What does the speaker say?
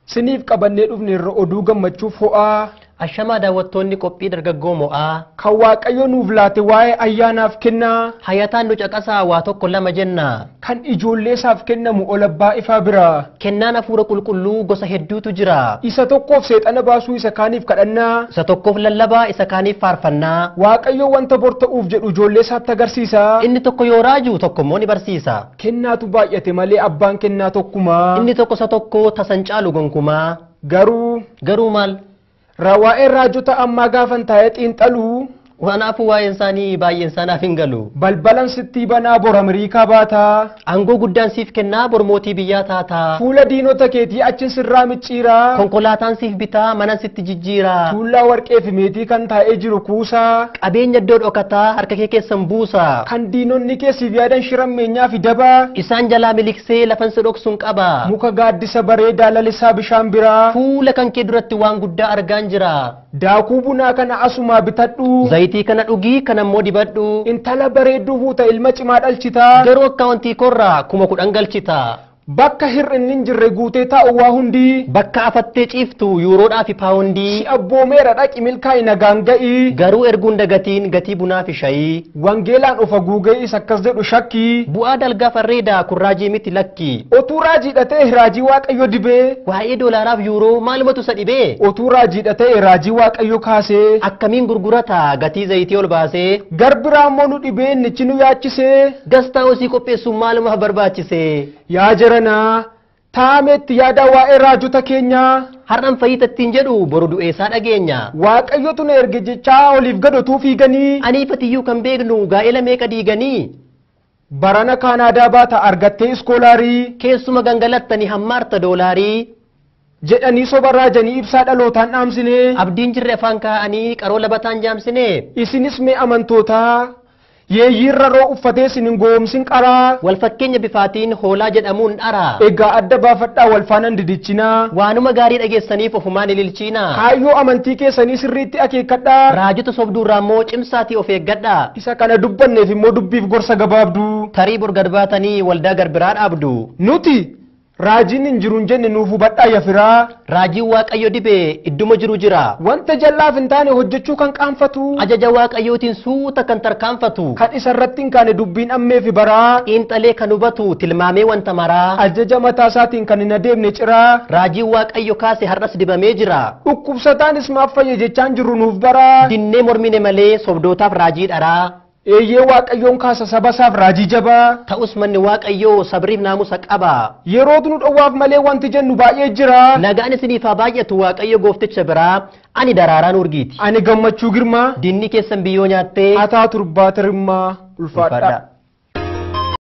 Siniif qabannee dhufne irra oduu gammachuuf ho'aa Ashamaa daawwattoonni qophii dargaggoo mo'aa. kan Waaqayyo nuuf laate waa'ee ayyaanaaf kennaa Hayataan nu caqasaa waa tokko lama jenna. kan ijoollee isaaf kennamu ol abbaa ifaa bira. Kennaan hafuura qulqulluu gosa hedduutu jira. Isa tokkoof seexana baasuu isa kaaniif kadhannaa. Isa tokkoof lallabaa isa kaaniif faarfannaa. Waaqayyo wanta bor ta'uuf jedhu ijoollee isaatti agarsiisa. Inni tokko yoo raaju tokko immoo ni barsiisa. Kennaatu baay'ate malee abbaan kennaa tokkumaa. Inni tokko isa tokko tasan caalu gonkumaa. Garuu Garuu maal? waa'ee raajota ammaa gaafan taa'ee xiinxaluu Kanaafuu waa'een isaanii baay'een isaanaaf hin galu. balbalan sittii banaa bor Ameerikaa baataa. Aangoo guddaan siif kennaa bor mootii biyyaa taataa. Fuula diinota keetii achin sirraa micciiraa. Konkolaataan siif bitaa manan sitti jijjiiraa. Tuullaa warqee fi meetii kan taa'ee jiru kuusaa. Qabeenya iddoo dhokataa harka kee keessan buusa. Kan diinonni keessiif yaadan shirammeenyaa fi dabaa. Isaan jalaa miliksee lafan si dhoksuun qaba. Muka gaaddisa bareedaa lalisaa bishaan biraa. Fuula kan kee duratti waan guddaa argaan jira. Daakuu bunaa kana asumaa bitadhu. Zayitii kana dhugii kana immoo dibadhu. Intala bareedduu fuuta ilma cimaa dhalchitaa. Garuu akkaawuntii korraa kuma kudhan galchita. Bakka hir'inni hin jirre guutee taa'u waa hundi. Bakka afattee ciiftu yuuroodhaa fi paawundii. Si abboomeera dhaqi milkaa'ina nagaan ga'i. Garuu erguun dagatiin gatii bunaa fi shayii. Wangeelaan of haguugee isa akkas jedhu shakkii. Bu'aa dalgaa farreedaa kun raajii miti lakki. Otuu raajiidha ta'e raajii waaqayyo dibee. Waa'ee doolaaraaf yuuroo maalumatu isa dhibee? Otuu raajiidha ta'e raajii waaqayyo kaasee. Akkamiin gurgurata gatii zayitii ol baasee? Garbiraa immoo nu dhibee innichi nu yaachisee. Gastaa hosii qopheessuun maalumaaf barbaachise? Yaa jaranaa taametti yaada waa'ee raajota keenyaa. Har'an fayyitattiin jedhu boru du'eessaa dhageenya. Waaqayyotu na erge jechaa oliif gadotuu fiiganii. Aniifatiyyuu kan beeknu gaa'ela meeqa diiganii? Barana Kaanaadaa baata argattee iskoolaarii. Keessuma gangalattanii hammaarta doolaarii. jedhanii soba raajanii ibsaa dhalootaan dhaamsine. Abdiin jirre afaan kaa'anii qaroo labataan jaamsine. Isinis mee amantootaa yeeyyiirra roo uffatee isin hin goomsin qaraa. Wal fakkeenya bifaatiin hoolaa jedhamuun dhara. Egaa adda baafadhaa wal faanaan didichinaa. Waanuma gaarii dhageessaniif ofumaan ililchiina. Kaayyoo amantii keessanii sirriitti akeekkadhaa. Raajota sobduurraa immoo cimsaatii of eeggadha. Isa kana dubbanneef immoo dubbiif gorsa gabaabduu. Tarii bor gad baatanii waldaa garbiraa dhaabdu. Nuti raajiin hin jiru hin jenne nuuf hubadhaa yafiraa. Raajiin waaqayyo dibee idduma jiru jira. Wanta jallaaf hin taane hojjechuu kan qaanfatu. Ajaja waaqayyootiin suuta kan tarkaanfatu. Kan isa irratti hin kaane dubbiin ammeefi baraa. Xiinxalee kan hubatu tilmaamee wanta maraa. Ajaja mataa isaatiin kan hin adeemne ciraa. Raajiin waaqayyo kaase har'as dibamee jira. Dhukkubsataanis maaf fayye jechaan jirru nuuf baraa. Dinnee mormine malee sobdootaaf raajii dharaa. Eeyyee waaqayyoon kaasa saba isaaf raajii jabaa. Ta'us manni waaqayyoo sabriif naamusa qaba. Yeroo nu dhowwaaf malee wanti jennu baay'ee jira. Nagaan isiniif haa baay'atu waaqayyo goofticha biraa. Ani daraaraan urgiiti. Ani gammachuu girmaa. Dinni keessan biyyoo nyaattee. Hataa turbaa tirimmaa ulfaadha. Ulfaadha.